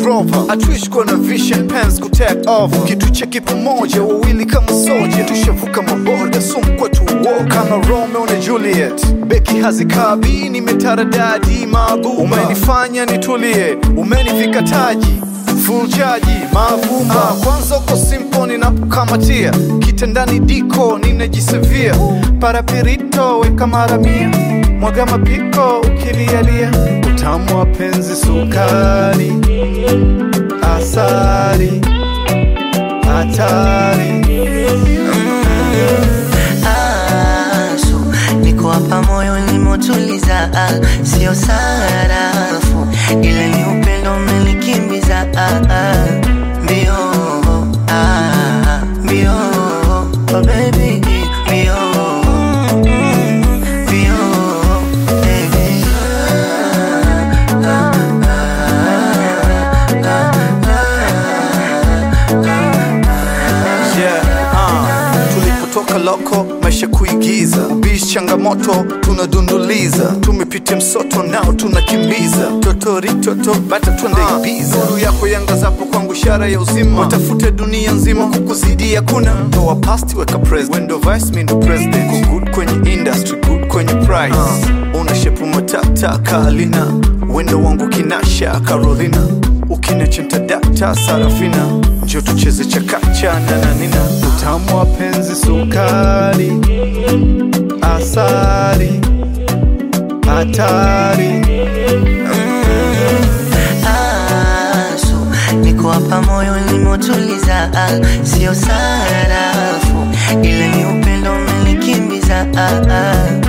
Rover hatuishi kuwa na vision pens ku take over kitu cheki pamoja wawili kama soja tushavuka maboda sumu kwetu uo kama Romeo na Juliet beki hazikabi nimetaradadi mabu umenifanya nitulie umenivika taji full chaji mavumba kwanza uko simple ninapokamatia kitandani diko ninajisevia parapirito weka mara mia mwaga mapiko ukilialia utamu wa penzi sukari asari hatari asu niko hapa moyo nimotuliza ah, sio sarafu ile ni upendo umenikimbiza ah, ah, mbio ah, mbio oh baby mbio mm, mbio baby yeah, uh. tulipotoka loko maisha kuigiza bis changamoto tunadunduliza tumepitia msoto nao tunakimbiza totoritoto bata twende ibiza nuru yako yangazapo kwangu ishara ya uzima watafute dunia nzima kukuzidia kuna toa pasti weka president wendo vice mi ndo president Ku good kwenye industry good kwenye price una shepu matata kalina wendo wangu kinasha carolina ukinechenta data sarafina njo tucheze chakacha nananina utamu wa penzi sukari asari hatari asu niko hapa moyo nimotuliza ah, sio sarafu ile ni upendo umenikimbiza ah, ah,